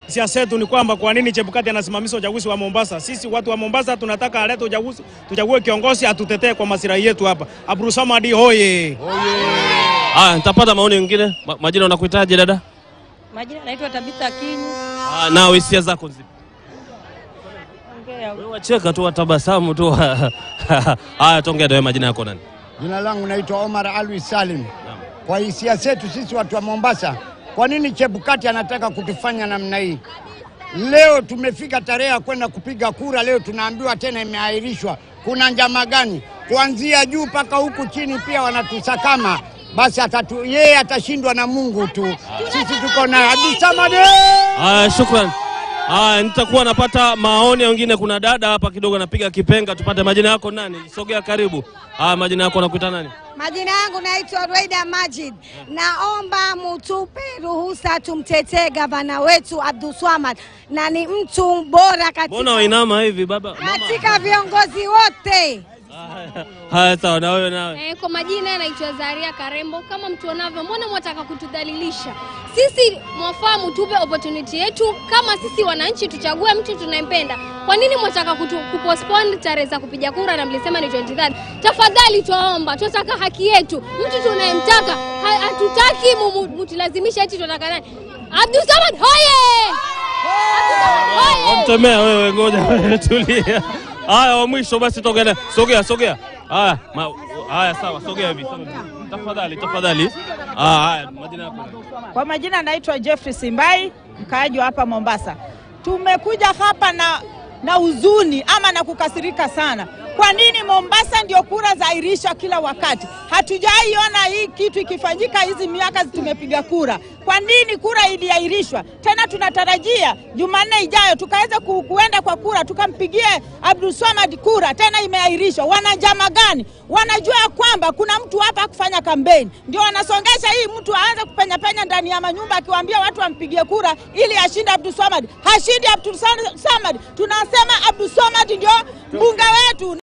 Siasa yetu ni kwamba kwa nini Chebukati anasimamisha uchaguzi wa Mombasa? Sisi watu wa Mombasa tunataka alete uchaguzi, tuchague kiongozi atutetee kwa maslahi yetu hapa. Abdulsamad hoye! Haya, nitapata maoni mengine. Ma, majina unakuitaje dada? Majina naitwa Tabitha Kinyi. Ah, na hisia zako zipi? Ongea. Wewe wacheka tu watabasamu tu. Haya, tongea wewe majina yako nani? Jina langu naitwa Omar Alwi Salim. Kwa hisia zetu sisi watu wa Mombasa, kwa nini Chebukati anataka kutufanya namna hii? Leo tumefika tarehe ya kwenda kupiga kura, leo tunaambiwa tena imeahirishwa. Kuna njama gani? Kuanzia juu mpaka huku chini pia wanatusakama. Basi atatu, yeye atashindwa na Mungu tu. Sisi tuko na Abdulsamad. Haya, shukran. Haya, nitakuwa napata maoni ya wengine. Kuna dada hapa kidogo anapiga kipenga, tupate majina yako nani? Sogea karibu. Haya, majina yako nakuita nani? Majina yangu naitwa Rwaida Majid. Naomba mutupe ruhusa tumtetee gavana wetu Abdulswamad, na ni mtu bora Mbona katika, wainama hivi baba? Mama. katika viongozi wote. Haya, Haya, sawa na wewe nawe. Eh, kwa majina naitwa Zaria Karembo. Kama mtuonavyo, mbona mwataka kutudhalilisha sisi? Mwafahamu tupe opportunity yetu kama sisi wananchi, tuchague mtu tunayempenda. Kwa nini mwataka kutu, kupostpone tarehe za kupiga kura na mlisema ni 23? Tafadhali twaomba, tunataka haki yetu, mtu tunayemtaka. Ha- Hatutaki mu- mu- mutulazimisha eti tunataka nani? Abdulsamad hoye! Abdulsamad hoye! Wamtemea wewe, ngoja wewe, tulia. Haya, wa mwisho basi, tokea, sogea, sogea. Haya, ma- haya, sawa, sogea hivi, sogea. tafadhali, tafadhali. Ah, Haya, majina yako nani? Kwa majina naitwa Jeffrey Simbai, mkaaji wa hapa Mombasa. Tumekuja hapa na na huzuni ama na kukasirika sana. Kwa nini Mombasa ndio kura zaairisha kila wakati? Hatujaiona hii kitu ikifanyika hizi miaka tumepiga kura. Kwa nini kura iliahirishwa? Tena tunatarajia Jumanne ijayo tukaweza ku, kuenda kwa kura tukampigie Abdulswamad kura, tena imeahirishwa. Wana njama gani? Wanajua ya kwamba kuna mtu hapa kufanya kampeni, ndio wanasongesha hii mtu aanze kupenya penya ndani ya manyumba akiwaambia watu wampigie kura ili ashinde Abdulswamad. Hashindi Abdulswamad, tunasema Abdulswamad ndio mbunge wetu.